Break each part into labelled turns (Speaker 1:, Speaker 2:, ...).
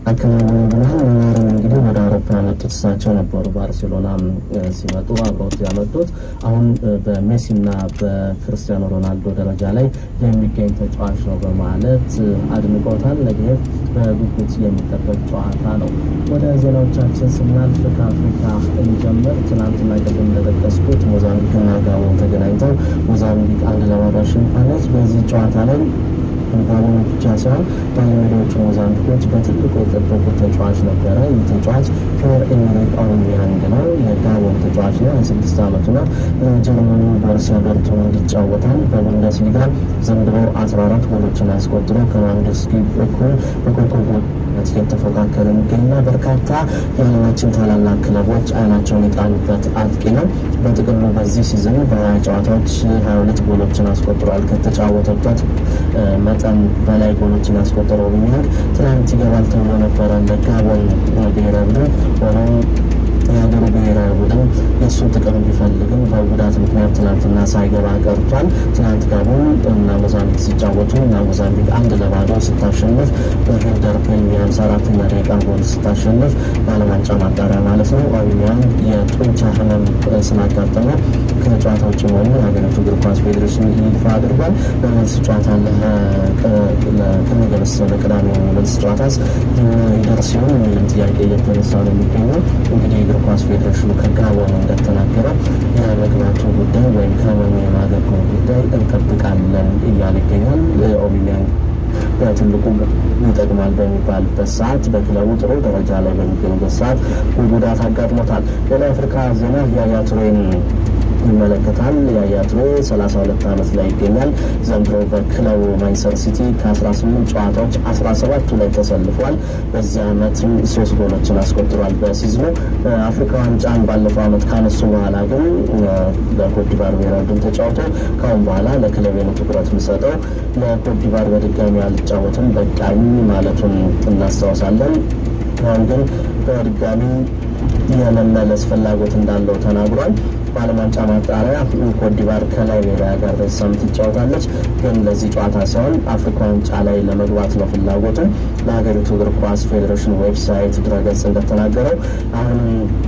Speaker 1: አከናወኑ ብለዋል። ኔይማርን እንግዲህ ወደ አውሮፓ ያመጡት እሳቸው ነበሩ። ባርሴሎና ሲመጡ አብረውት ያመጡት አሁን በሜሲና በክርስቲያኖ ሮናልዶ ደረጃ ላይ የሚገኝ ተጫዋች ነው በማለት አድንቆታል። ነገ በጉጉት የሚጠበቅ ጨዋታ ነው። ወደ ዜናዎቻችን ስናልፍ ከአፍሪካ እንጀምር። ትናንትና ቅድም እንደጠቀስኩት ሞዛምቢክና ጋቦን ተገናኝተው ሞዛምቢክ አንድ ለባዶ አሸንፋለች። በዚህ ጨዋታ ላይ ጋቦን ብቻ ሳይሆን ባለሜዳዎቹ ሞዛምቢኮች በትልቁ የጠበቁት ተጫዋች ነበረ። ይህ ተጫዋች ፒየር ኤሜሪክ አውባሜያንግ ነው። የጋቦን ተጫዋች ነው። የስድስት ዓመቱ ነው። ጀርመኒ ቦሩሲያ ዶርትሙንድ ይጫወታል። በቡንደስሊጋ ዘንድሮ አስራ አራት ጎሎችን አስቆጥሮ ከማንደስኪ እኩል በኮከብ የተፎካከረ የሚገኝና በርካታ የዓለማችን ታላላቅ ክለቦች አይናቸውን የጣሉበት አጥቂ ነው። በጥቅሉ በዚህ ሲዝን በሀያ ጨዋታዎች ሀያ ሁለት ጎሎችን አስቆጥሯል። ከተጫወተበት መጠን በላይ ጎሎችን ያስቆጠረው ኦባሜያንግ ትናንት ይገባል ተብሎ ነበረ ለጋቦን ብሔራዊ ቡድን ሆኖም የሀገሩ ብሔራዊ ቡድን የእሱን ጥቅም ቢፈልግም በጉዳት ምክንያት ትናንትና ሳይገባ ቀርቷል። ትናንት ጋቦን እና ሞዛምቢክ ሲጫወቱ እና ሞዛምቢክ አንድ ለባዶ ስታሸንፍ በሄልደር ፕሪሚ ሃምሳ አራተኛ ደቂቃ ጎል ስታሸንፍ በዓለም ዋንጫ ማጣሪያ ማለት ነው። ኦባሜያንግ የጡንቻ ህመም ስላጋጠመው ከጨዋታ ውጭ መሆኑ የሀገሪቱ እግር ኳስ ፌዴሬሽን ይፋ አድርጓል። በመልስ ጨዋታ ከነገ በስቲያ ለቅዳሜ መልስ ጨዋታስ ይደርስ ሲሆን የሚልም ጥያቄ እየተነሳ ነው የሚገኘው እንግዲህ እግር ኳስ ፌዴሬሽኑ ከጋቦን እንደተናገረ የመግባቱ ጉዳይ ወይም ከህመሙ የማገገሙ ጉዳይ እንጠብቃለን እያለ ይገኛል። ኦባሜያንግ በትልቁ ይጠቅማል በሚባልበት ሰዓት በክለቡ ጥሩ ደረጃ ላይ በሚገኙበት ሰዓት ጉዳት አጋጥሞታል። ሌላ የአፍሪካ ዜና ያያ ቱሬን ይመለከታል። ያያ ቱሬ 32 ዓመት ላይ ይገኛል። ዘንድሮ በክለቡ ማንቸስተር ሲቲ ከ18 ጨዋታዎች 17ቱ ላይ ተሰልፏል። በዚህ ዓመትም ሶስት ጎሎችን አስቆጥሯል። በሲዝኑ አፍሪካ ዋንጫን ባለፈው ዓመት ካነሱ በኋላ ግን ለኮትዲቫር ብሔራዊ ቡድን ተጫውቶ ካሁን በኋላ ለክለቤ ነው ትኩረት የምሰጠው ለኮትዲቫር በድጋሚ አልጫወትም በቃኝ ማለቱን እናስታውሳለን። አሁን ግን በድጋሚ የመመለስ ፍላጎት እንዳለው ተናግሯል። በዓለም ዋንጫ ማጣሪያ ኮትዲቫር ከላይቤሪያ ጋር በዚህ ሳምንት ትጫወታለች። ግን ለዚህ ጨዋታ ሳይሆን አፍሪካ ዋንጫ ላይ ለመግባት ነው ፍላጎቱ። ለሀገሪቱ እግር ኳስ ፌዴሬሽን ዌብሳይት ድረገጽ እንደተናገረው አሁን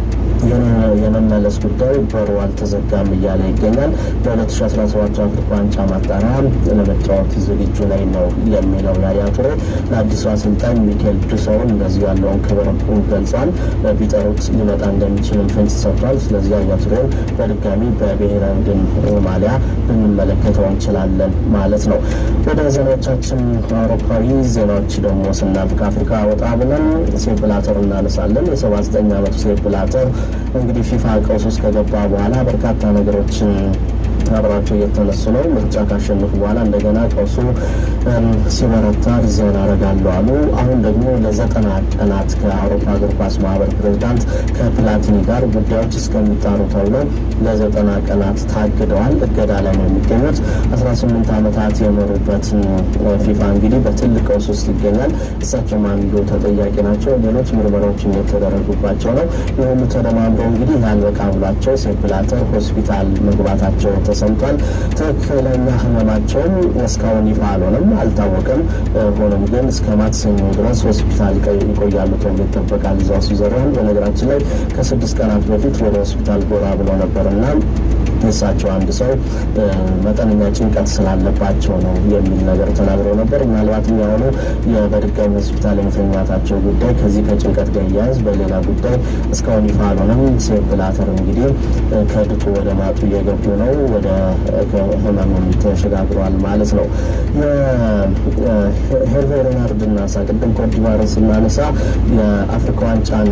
Speaker 1: የመመለስ ጉዳይ በሩ አልተዘጋም እያለ ይገኛል። በ2017 አፍሪካ ዋንጫ ማጣሪያ ለመጫወት ዝግጁ ላይ ነው የሚለው ያያ ቱሬ ለአዲሱ አሰልጣኝ ሚኬል ዱሰውን እንደዚሁ ያለውን ክብር ገልጿል። ቢጠሩት ሊመጣ እንደሚችልም ፍንጭ ሰጥቷል። ስለዚህ ያያ ቱሬን በድጋሚ በብሔራዊ ቡድን ማሊያ ልንመለከተው እንችላለን ማለት ነው። ወደ ዜናዎቻችን አውሮፓዊ ዜናዎች ደግሞ ስናልፍ ከአፍሪካ ወጣ ብለን ሴፕ ብላተር እናነሳለን። የሰባ ዘጠኝ ዓመቱ ሴፕ ብላተር እንግዲህ ፊፋ ቀውስ ውስጥ ከገባ በኋላ በርካታ ነገሮችን አብራቸው እየተነሱ ነው። ምርጫ ካሸነፉ በኋላ እንደገና ቀውሱ ሲበረታ ሪዛይን አደርጋለሁ አሉ። አሁን ደግሞ ለዘጠና ቀናት ከአውሮፓ እግር ኳስ ማህበር ፕሬዚዳንት ከፕላቲኒ ጋር ጉዳዮች እስከሚጣሩ ተብለው ለዘጠና ቀናት ታግደዋል። እገዳ ላይ ነው የሚገኙት። አስራ ስምንት ዓመታት የመሩበትን ፊፋ እንግዲህ በትልቅ ቀውስ ውስጥ ይገኛል። እሳቸውም አንዱ ተጠያቂ ናቸው። ሌሎች ምርመራዎችም የተደረጉባቸው ነው። የሁሉ ተደማምሮ እንግዲህ ያልበቃ ብሏቸው ሴፕ ብላተር ሆስፒታል መግባታቸው ተሰምቷል። ትክክለኛ ህመማቸውም እስካሁን ይፋ አልሆነም፣ አልታወቀም። ሆኖም ግን እስከ ማክሰኞ ድረስ ሆስፒታል ይቆያሉ ተብሎ ይጠበቃል። እዛው ስዊዘርላንድ በነገራችን ላይ ከስድስት ቀናት በፊት ወደ ሆስፒታል ጎራ ብለው ነበርና የእሳቸው አንድ ሰው መጠነኛ ጭንቀት ስላለባቸው ነው የሚል ነገር ተናግረው ነበር። ምናልባትም የሆኑ በድጋሚ ሆስፒታል የመተኛታቸው ጉዳይ ከዚህ ከጭንቀት ጋር እያያዝ በሌላ ጉዳይ እስካሁን ይፋ አልሆነም። ሴፕ ብላተር እንግዲህ ከድጡ ወደ ማጡ እየገቡ ነው። ወደ ህመምም ተሸጋግረዋል ማለት ነው። ሄርቬ ሬናርድ እናሳ ቅድም ኮትዲቫርን ስናነሳ የአፍሪካ ዋንጫን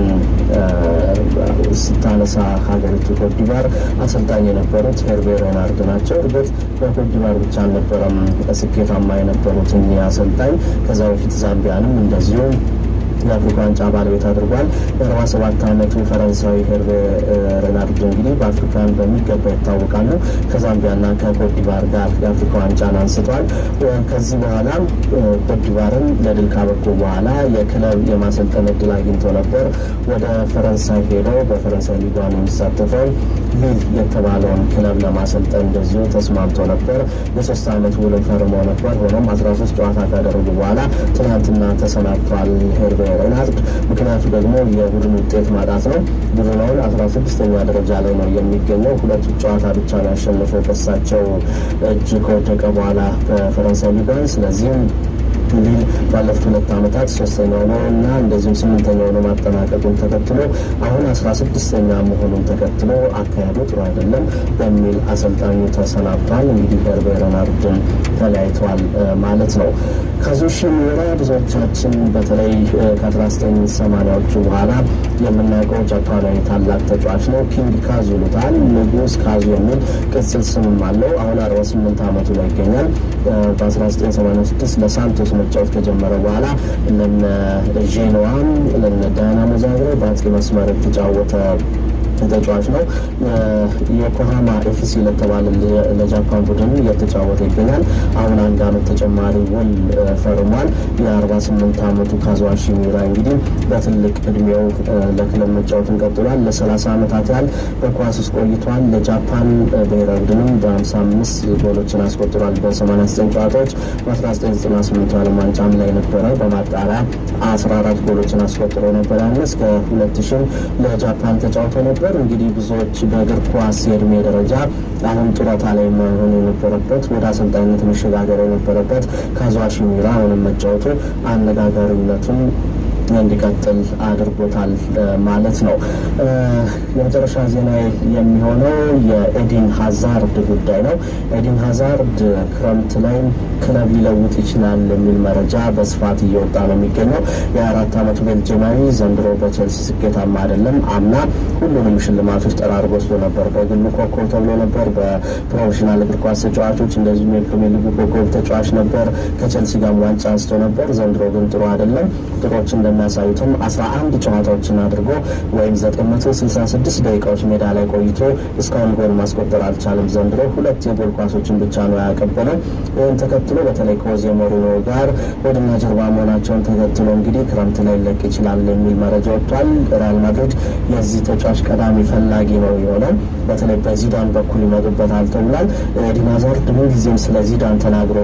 Speaker 1: ስታነሳ ሀገሪቱ ኮትዲቫር አሰልጣኝ የነበሩት ሄርቬ ሬናርድ ናቸው። እርግጥ በኮትዲቫር ብቻ አልነበረም ስኬታማ የነበሩት እኚህ አሰልጣኝ ከዛ በፊት ዛምቢያንም እንደዚሁ የአፍሪካ ዋንጫ ባለቤት አድርጓል። የአርባ ሰባት ዓመቱ ፈረንሳዊ ሄርቬ ሬናርድ እንግዲህ በአፍሪካን በሚገባ ይታወቃሉ። ከዛምቢያና ከኮትዲቫር ጋር የአፍሪካ ዋንጫን አንስቷል። ከዚህ በኋላ ኮትዲቫርን ለድል ካበቁ በኋላ የክለብ የማሰልጠን እድል አግኝቶ ነበር። ወደ ፈረንሳይ ሄደው በፈረንሳይ ሊጓን የሚሳተፈው ሊል የተባለውን ክለብ ለማሰልጠን እንደዚሁ ተስማምቶ ነበር። የሶስት ዓመት ውል ፈርሞ ነበር። ሆኖም አስራ ሶስት ጨዋታ ካደረጉ በኋላ ትናንትና ተሰናብቷል ሄርቬ ሬናርድ። ምክንያቱ ደግሞ የቡድን ውጤት ማጣት ነው። ቡድናውን አስራ ስድስተኛ ደረጃ ላይ ነው የሚገኘው። ሁለቱ ጨዋታ ብቻ ነው ያሸነፈው በሳቸው እጅ ከወደቀ በኋላ በፈረንሳይ ሊጋን። ስለዚህም ሊል ባለፉት ሁለት ዓመታት ሶስተኛው ነው እና እንደዚሁም ስምንተኛው ነው ማጠናቀቁን ተከትሎ አሁን አስራ ስድስተኛ መሆኑን ተከትሎ አካሄዱ ጥሩ አይደለም በሚል አሰልጣኙ ተሰናብቷል። እንግዲህ ሄርቬ ሬናርድን ተለያይተዋል ማለት ነው። ካዙሺ ሚራ ብዙዎቻችን በተለይ ከ1980ዎቹ በኋላ የምናውቀው ጃፓናዊ ታላቅ ተጫዋች ነው። ኪንግ ካዙ ይሉታል። ንጉስ ካዙ የሚል ቅጽል ስምም አለው። አሁን 48 ዓመቱ ላይ ይገኛል። በ1986 ለሳንቶስ መጫወት ከጀመረ በኋላ እነ ዤኖዋም እነ ዳይናሞ ዛግሬብ በአጥቂ መስመር የተጫወተ ተጫዋች ነው። የኮሃማ ኤፍሲ ለተባለ ለጃፓን ቡድን እየተጫወተ ይገኛል። አሁን አንድ አመት ተጨማሪ ውል ፈርሟል። የ48 አመቱ ካዙዋሺ ሚራ እንግዲህ በትልቅ እድሜው ለክለብ መጫወትን ቀጥሏል። ለ30 አመታት ያህል በኳስ ውስጥ ቆይቷል። ለጃፓን ብሔራዊ ቡድንም በ55 ጎሎችን አስቆጥሯል በ89 ጨዋታዎች። በ1998 ዓለም ዋንጫም ላይ ነበረ። በማጣሪያ 14 ጎሎችን አስቆጥሮ ነበር። ያን እስከ 2000 ለጃፓን ተጫውቶ ነበር። እንግዲህ ብዙዎች በእግር ኳስ የእድሜ ደረጃ አሁን ጡረታ ላይ መሆን የነበረበት ወደ አሰልጣኝነት መሸጋገር የነበረበት ካዙዋሺ ሚራ አሁንም መጫወቱ አነጋጋሪነቱን እንዲቀጥል አድርጎታል ማለት ነው። የመጨረሻ ዜና የሚሆነው የኤዲን ሀዛርድ ጉዳይ ነው። ኤዲን ሀዛርድ ክረምት ላይ ክለብ ሊለውጥ ይችላል የሚል መረጃ በስፋት እየወጣ ነው የሚገኘው። የአራት ዓመቱ ቤልጅማዊ ዘንድሮ በቼልሲ ስኬታማ አይደለም። አምና ሁሉንም ሽልማቶች ጠራርጎ ወስዶ ነበር። በግሉ ኮከብ ተብሎ ነበር። በፕሮፌሽናል እግር ኳስ ተጫዋቾች እንደዚሁም የፕሪሚየር ሊግ ኮከብ ተጫዋች ነበር። ከቼልሲ ጋር ዋንጫ አንስቶ ነበር። ዘንድሮ ግን ጥሩ አይደለም። ቁጥሮች እንደሚያሳዩትም 11 ጨዋታዎችን አድርጎ ወይም 966 ደቂቃዎች ሜዳ ላይ ቆይቶ እስካሁን ጎል ማስቆጠር አልቻለም። ዘንድሮ ሁለት የጎል ኳሶችን ብቻ ነው ያቀበለው። ይህን ተከትሎ በተለይ ከሆዜ ሞሪኖ ጋር ወድና ጀርባ መሆናቸውን ተከትሎ እንግዲህ ክረምት ላይ ለቅ ይችላል የሚል መረጃ ወጥቷል። ሪያል ማድሪድ የዚህ ተጫዋች ቀዳሚ ፈላጊ ነው የሆነው። በተለይ በዚዳን በኩል ይመጡበታል ተብሏል። ኤዲን ሃዛርድ ምንጊዜም ስለ ዚዳን ተናግሮ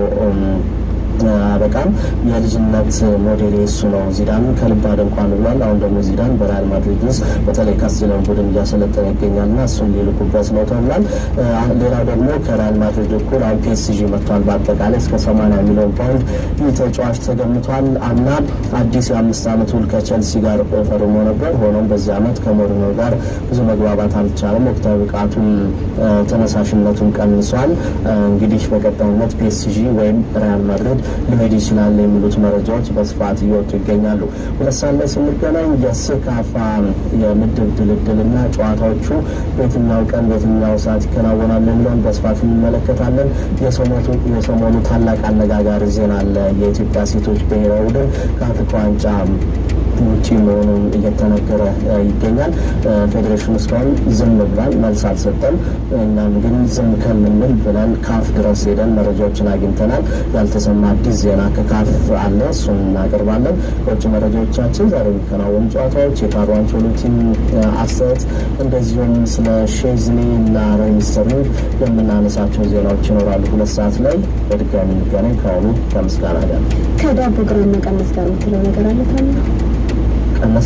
Speaker 1: አበቃም የልጅነት ሞዴል እሱ ነው። ዚዳን ከልብ አደንቋል ብሏል። አሁን ደግሞ ዚዳን በሪያል ማድሪድ ውስጥ በተለይ ካስቲሊያን ቡድን እያሰለጠነ ይገኛል ና እሱን ሊልኩበት ነው ተብሏል። ሌላው ደግሞ ከሪያል ማድሪድ እኩል አሁን ፒኤስጂ መጥቷል። በአጠቃላይ እስከ 80 ሚሊዮን ፓውንድ ይህ ተጫዋች ተገምቷል። አምና አዲስ የአምስት ዓመት ውል ከቸልሲ ጋር ፈርሞ ነበር። ሆኖም በዚህ ዓመት ከሞሪኖ ጋር ብዙ መግባባት አልቻለም። ወቅታዊ ብቃቱም ተነሳሽነቱን ቀንሷል። እንግዲህ በቀጣይነት ፒኤስጂ ወይም ሪያል ማድሪድ ሊሄድ ይችላል የሚሉት መረጃዎች በስፋት እየወጡ ይገኛሉ። ሁለት ሰዓት ላይ ስንገናኝ የሴካፋ የምድብ ድልድል እና ጨዋታዎቹ በየትኛው ቀን በየትኛው ሰዓት ይከናወናል የሚለውን በስፋት እንመለከታለን። የሰሞኑ ታላቅ አነጋጋሪ ዜና አለ። የኢትዮጵያ ሴቶች ብሔራዊ ቡድን ከአፍሪካ ዋንጫ ውጪ መሆኑን እየተነገረ ይገኛል። ፌዴሬሽኑ እስካሁን ዝም ብሏል፣ መልስ አልሰጠም። እኛም ግን ዝም ከምንል ብለን ካፍ ድረስ ሄደን መረጃዎችን አግኝተናል። ያልተሰማ አዲስ ዜና ከካፍ አለ፣ እሱን እናቀርባለን። ከውጭ መረጃዎቻችን ዛሬ የሚከናወኑ ጨዋታዎች፣ የካርሎ አንቸሎቲን አስተያየት፣ እንደዚሁም ስለ ሼዝኒ እና ሬይ ስተርሊንግ የምናነሳቸው ዜናዎች ይኖራሉ። ሁለት ሰዓት ላይ በድጋሚ እንገናኝ። ከአሁኑ ከምስጋና ጋር
Speaker 2: ከዳቦ ግራም መቀነስ ጋር የምትለው ነገር አለ ታለ
Speaker 1: ቀነሰ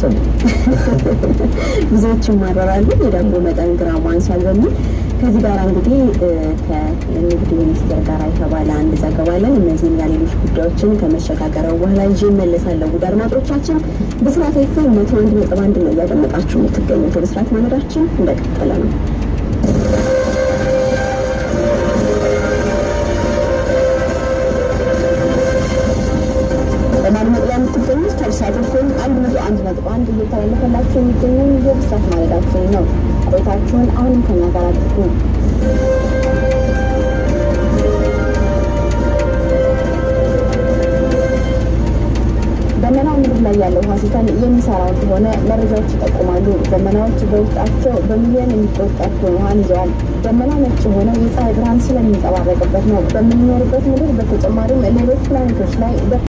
Speaker 2: ብዙዎች ይማረራሉ። የዳቦ መጠን ግራም አንሷል በሚል ከዚህ ጋር እንግዲህ ከንግድ ሚኒስቴር ጋር የተባለ አንድ ዘገባ አለን። እነዚህና ሌሎች ጉዳዮችን ከመሸጋገሪያው በኋላ ይዤ እመለሳለሁ። ውድ አድማጮቻችን ብስራት ኤፍኤም መቶ አንድ ነጥብ አንድ ነው እያደመጣችሁ የምትገኙት። ብስራት ማለዳችን እንደቀጠለ ነው። በማድመጥ ላይ የምትገኙት ከብስራት ኤፍኤም አንድ መቶ አንድ ነጥብ አንድ እየተላለፈላችሁ የሚገኘው የብስራት ማለዳችን ነው። ቆይታችሁን አሁንም ከኛ ጋር አድርጉ። ደመናው ምድር ላይ ያለው ውሃ ሲተን የሚሰራ እንደሆነ መረጃዎች ይጠቁማሉ። ደመናዎች በውስጣቸው በሚሊዮን የሚቆጠር ውሃን ይዘዋል። ደመና ነጭ የሆነው የፀሐይ ብርሃን ስለሚንጸባረቅበት ነው። በምንኖርበት ምድር በተጨማሪም ሌሎች ፕላኔቶች ላይ